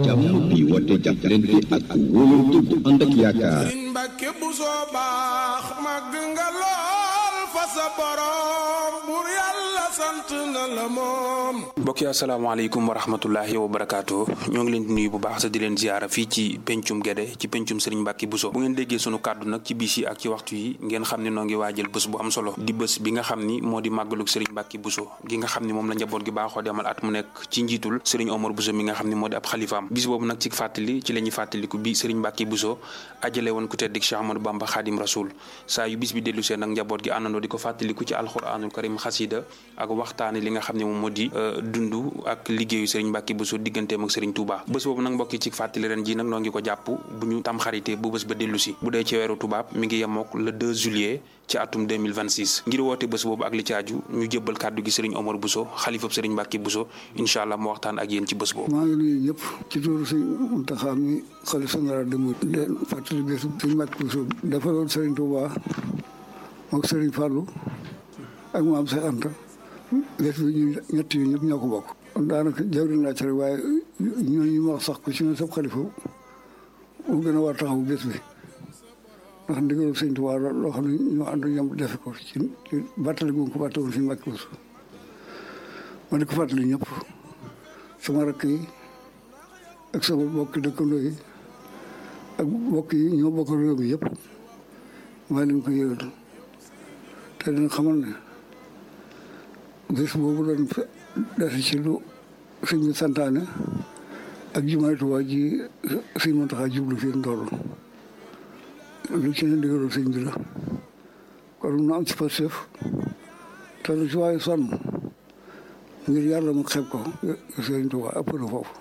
jàmm bi woote jàppalante ak wóolante bu ànd ak yaakaar sëriñ Mbàkke bu soo baax màgg nga lool fa sa borom bur yàlla sant na la moom mbokk yi asalaamaaleykum wa rahmatullahi wa barakaatu ñoo ngi leen di nuyu bu baax sa di leen ziyaara fii ci pencum Guédé ci pencum Serigne Mbacke Bousso bu ngeen déggee sunu kàddu nag ci bis yi ak ci waxtu yi ngeen xam ne noo ngi waajal bés bu am solo di bés bi nga xam ni moo di màggalug Serigne Mbacke Bousso gi nga xam ni moom la njaboot gi baaxoo demal at mu nekk ci njiitul Serigne Omar Bousso mi nga xam ni moo di ab xalifaam bis boobu nag ci fàttali ci la ñuy fàttaliku bi Serigne Mbacke Bousso ajale woon ku tedd Cheikh Amadou Bamba Khadim Rasoul saa yu bis bi dellu seen nag njaboot gi àndandoo di ko fàttaliku ci alxuraanul karim xasida ak waxtaane li nga xam ne moom moo di dund ak liggéeyu Serigne Mbacke Bousso digganteem ak Serigne Touba bés boobu nag mbokki ci fàttali ren ji nag noo ngi ko jàpp bu ñu tam xarité bu bés ba dellu si bu dee ci weeru tubaab mi ngi yemook le 2 juillet ci atum 2026 ngir woote bés boobu ak li ci aju ñu jébbal kàddu gi Serigne Omar Bousso xalifab Serigne Mbacke Bousso incha allah mu waxtaan ak yéen ci bés boobu maa ngi nuyu ñëpp ci tuuru sëñ Muntaxa mi xalif général de Mouride leen fàttali bés Serigne Mbacke Bousso dafa doon Serigne Touba mook Serigne Fallou ak maam Cheikh Anta bés bi ñu ñett yi ñëpp ñoo ko bokk daanaka jawriñ laa ci rek waaye ñooñu ma wax sax ko ci ne sab xalifa mu gën a war taxaw bés bi ndax ndigalu sëñ Tuubaa loo xam ne ñoo ànd ñoom defe ko ci ci bàttali gu ko bàttali si Mbàkke Bousso ma di ko fàttali ñëpp sama rakk yi ak sama bokki dëkkandoo yi ak bokk yi ñoo bokk réew mi yëpp maa leen ko yëgal te dina xamal ne bés boobu doon desi ci lu sëñ bi santaane ak jumaay Tuubaa ji sëñ Muntaxa jublu fi ndoolu lu ci ne ndigalul sëñ bi la kon nu am ci Pastef te lu ci waaye sonn ngir yàlla mu xeeb ko sëñ Tuubaa ëpp na foofu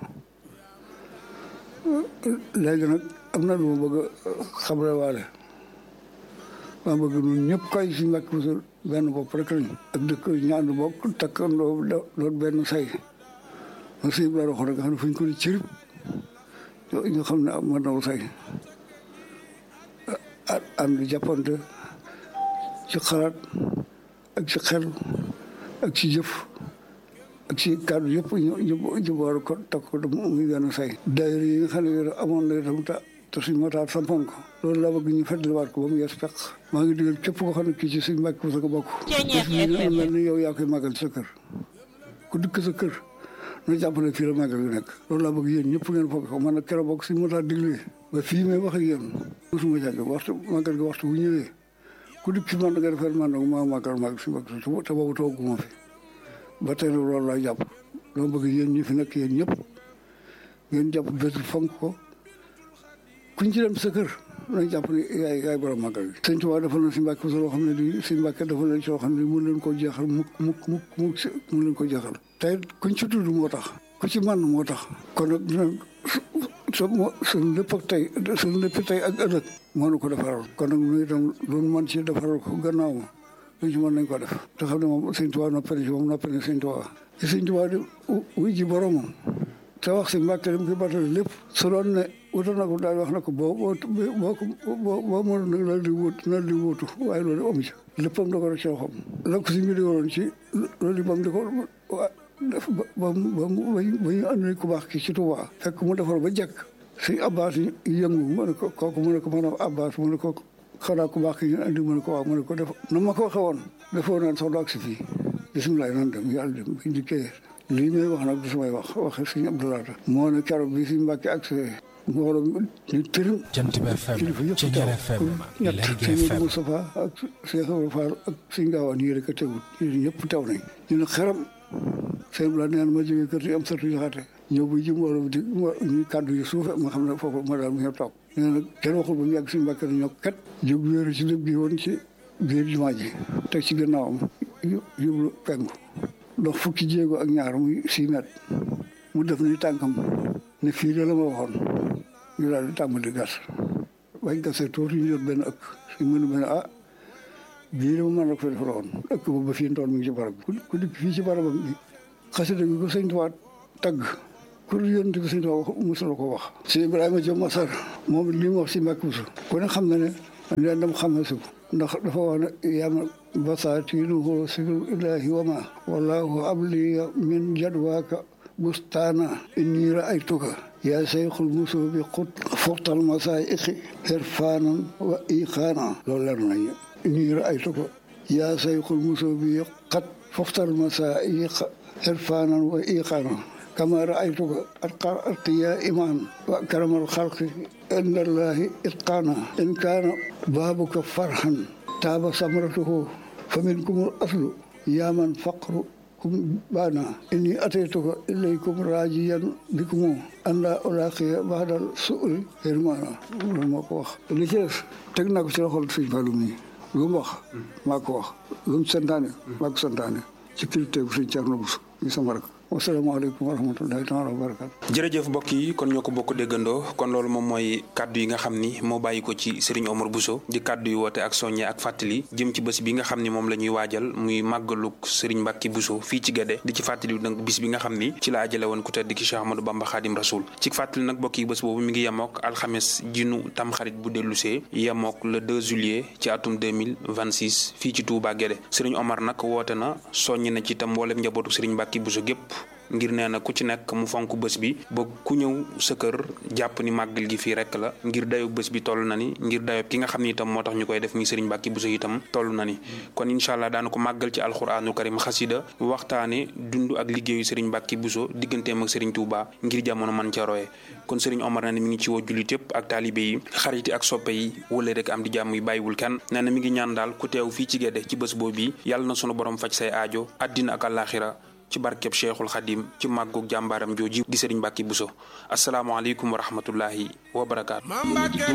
léegi nag am na lu ma bëgg a xamle waale maa bëgg ñun ñëpp kay si Mbàkke Bousso benn bopp rek lañ ak dëkk ñaanu bokk takkandoo loolu benn say ma sëñ bi la waxoon rek nga xam ne fu ñu ko di cirib ñu xam ne mën na say ànd jàppante ci xalaat ak ci xel ak ci jëf ak ci kàddu yëpp ñu ñu boole ko takk ko muy benn say daayira yi nga xam ne amoon na itam ta te suñ motaat sampoon ko loolu laa bëgg ñu fàttaliwaat ko ba mu yees peq maa ngi digal képp koo xam ne kii ci suñ Mbàkke Bousso ko bokk bés bi na mel ni yow yaa koy màggal sa kër ku dikk sa kër na jàpp ne fii la màggal gi nekk loolu laa bëgg yéen ñëpp ngeen foog ko man nag keroog bokk suñ motaat diglee ba fii may wax ak yéen mosuma jàgg waxtu màggal gi waxtu bu ñëwee ku dikk si man nga defee man nag maa màggal màggal suñ Mbàkke Bousso te boobu tooguma fi ba tey loolu laa jàpp dama bëgg yéen ñi fi nekk yéen ñëpp ngeen jàpp bés bi fonk ko kuñ ci dem sa kër nañ jàpp ne yaay yaay borom màggal gi sëñ Tuubaa dafa na si Mbàkke Bousso loo xam ne di si Mbàkke dafa leen soo xam ne mun leen koo jeexal mukk mukk mukk mukk mun leen ko jeexal tey kuñ ci tudd moo tax ku ci man moo tax kon nag dina su suñ lépp ak tey suñ lépp tey ak ëllëg moo nu ko defaral kon nag nu itam loolu man ci defaral ko gannaaw ma luñ ci mën nañ ko def te xam ne moom sëñ Tuubaa noppale ci moom noppale sëñ Tuubaa ci sëñ Tuubaa di wuy ji boromam te wax si Mbàkke dem koy battale lépp su doon ne wutal na ko daal wax na ko boo boo boo ko boo boo mënoon nag loolu di wut loolu di wutu waaye loolu amu ci léppam da ko rek ci loxoom la ko si mbiri woon ci loolu bam di ko def ba ba ba ba ñu andi ku baax ki ci Tuubaa fekk mu defar ba jekk si Abbas yëngu mu ne ko kooku mu ne ko maanaam Abbas mu ne ko xanaa ku baax ki ñu andi mu ne ko waaw mu ne ko def na ma ko waxee woon defoo naan soxla ak si fii bisimilah nan dem yàlla dem biñ dikkee lii may wax nag du samay wax waxe suñu Abdoulaye moo ne keroog bi si Mbàkke ak mbooloo ñu tërim Jant bi FM kilifa yëpp ci teew Ñaar FM ñett Lergui sëñ FM Moustapha ak Cheikh Ibrahima Fall ak sëñ Gaawaan yii rek a teewut ñun ñëpp teew nañ ñu ne xeram sëñ bi la neen ma jógee kër yi am satu joxaate ñëw bu ji mbooloo di ñu kàddu yu suufe ma xam ne foofu ma daal mu ñëw toog nee na kenn waxul ba mu yàgg suñu Mbàkke ñoo kat jóg wéeru ci lépp gi woon ci biir jumaa ji teg ci gannaawam yóbbu penku dox fukki jéego ak ñaar muy six mètres mu def ni tànkam ne fii de la ma waxoon ñu daal di tàmbali gas bañ gasee tuuti ñu jot benn ëkk suñ mënu benn ah bii de ma mën na ko defaroon ëkk boobu ba fii ndoon mi ngi ci barab bi ku dikk fii ci barabam bi xasida gi ko sëñ Tuubaa tagg ku yonent bi sëñ Tuubaa wax mosula ko wax si Ibrahima Diop Masar moom li mu wax si Mbàkke Buso ku ne xam na ne leen dam xam na si ko ndax dafa wax ne yama basaatinuhu siru ilahi wa ma wallahu abli min jadwaaka بستانا إني رأيتك يا شيخ المسوب قد فوق المسائق عرفانا وإيقانا لولا إني رأيتك يا شيخ المسوب قد فوق المسائق عرفانا وإيقانا كما رأيتك أتقياء إيمان وأكرم الخلق عند الله إتقانا إن كان بابك فرحا تاب ثمرته فمنكم الأصل يا من فقركم بانا إني أتيتك إليكم راجيا بكم أن لا ألاقي بعد السؤل هرمانا ما ko wax li ci des teg naa ko ci loxol sëñ Fallou mi lu mu wax maa ko wax lu mu santaane maa ko santaane ci kilifteefu sëñ Thierno Bousso ñu sama rak wasalaamaaleykum wa rahmatullahi taala wa barakatu jërëjëf mbokk yi kon ñoo ko bokk déggandoo kon loolu moom mooy kàddu yi nga xam ni moo bàyyi ko ci Serigne Omar Bousso di kàddu yu woote ak soññe ak fàttali jëm ci bés bi nga xam ni moom la ñuy waajal muy màggaluk Serigne Mbacke Bousso fii ci Guédé di ci fàttali nag bis bi nga xam ni ci la ajale woon ku tedd ki Cheikh Ahmadou Bamba Khadim Rasoul ci fàttali nag mbokk yi bés boobu mi ngi yemook alxames jinu tamxarit bu dellusee yemook le 2 juillet ci atum 2026 fii ci Touba Guédé Serigne Omar nag woote na soññ na ci itam mboolem njabootu Serigne Mbacke Bousso gépp ngir nee na ku ci nekk mu fonk bés bi ba ku ñëw sa kër jàpp ni màggal gi fii rek la ngir dayob bés bi toll na ni ngir dayob ki nga xam ni itam moo tax ñu koy def muy Serigne Mbacke Bousso itam toll na ni kon incha allah daana ko màggal ci alxuraanul karim xasida waxtaane dund ak liggéeyu Serigne Mbacke Bousso digganteem ak Serigne Touba ngir jamono man ca roye kon Serigne Omar na ne mi ngi ci woo jullit yëpp ak taalibe yi xarit yi ak soppe yi wala rek am di jàmm yi bàyyiwul kenn nee na mi ngi ñaan daal ku teew fii ci Guédé ci bés boobu bi yàlla na sunu borom faj say aajo àddina ak àllaaxira ci barkeb cheikhul xadim ci màggug jàmbaaram jooji di sëriñ Mbacke Bousso asalaamaaleykum wa rahmatullahi wa barakaatu.